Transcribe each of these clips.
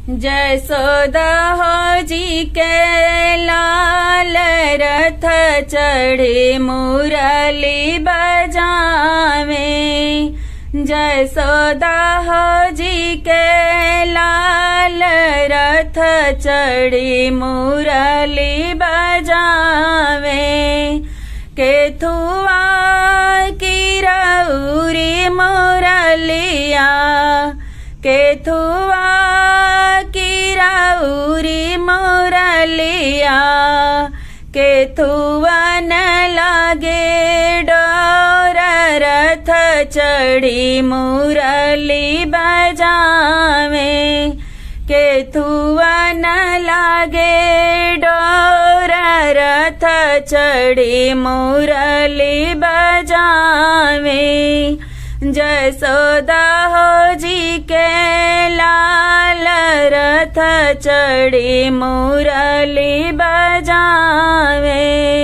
जसोदा हो जी के लाल रथ चढ़े मुरली बजावे जसोदा हो जी के लाल रथ चढ़ी मुरली बजावे केथुआ की रौरी मुरलिया केथुआ की रौरी मुरलिया केथुवन लागे डोर रथ चढ़ी मुरली बजावे केथुवन लागे डोर रथ चढ़ी मुरली बजावे जसोदा हो जी के लाल रथ चढ़ी मुरली बजावे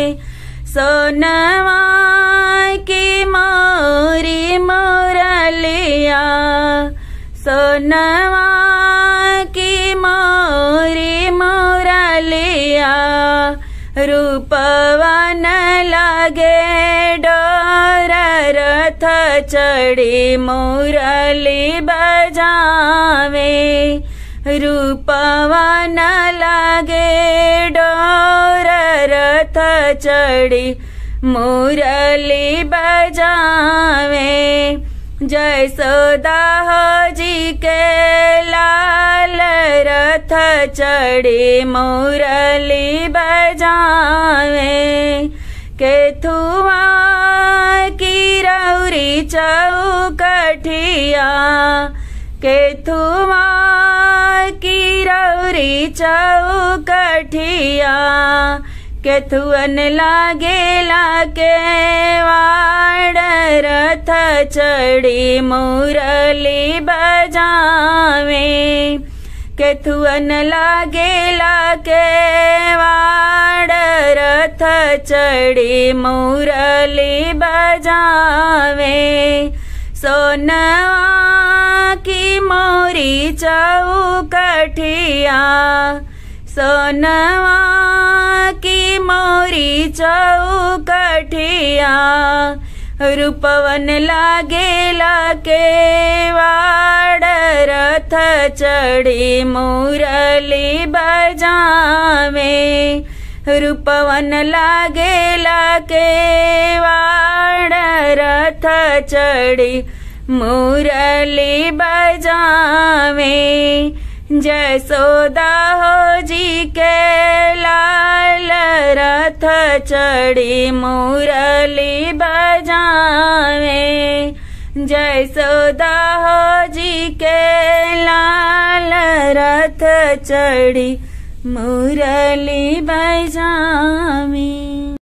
सोनवा की मोरी मुरलिया सोनवा की मोरी मुरलिया रूपवन लागे डोर रथ चढ़ी मुरली बजावे रूपवन लागे डोर रथ चढ़ी मुरली बजावे जयसोदा हो जी के लाल रथ चढ़ी मुरली बजावे केथुआ की रौरी चौकठिया केथुआ की रौरी चौकठिया केथुअन लागेला के वाड़ रथ चढ़ी मुरली बजावे केथुअन लागेला के वाड़ रथ चढ़ी मुरली बजावे सोनवा की मोरी चौकठिया सोनवा की मोरी चौकठिया रूपवन लागेला के वाड़ रथ चढ़ी मुरली बजावे रूपवन लागेला के वाड़ रथ चढ़ी मुरली बजावे जसोदा हो जी के लाल रथ चढ़ी मुरली बजावे जसोदा हो जी के लाल रथ चढ़ी मुरली बजावे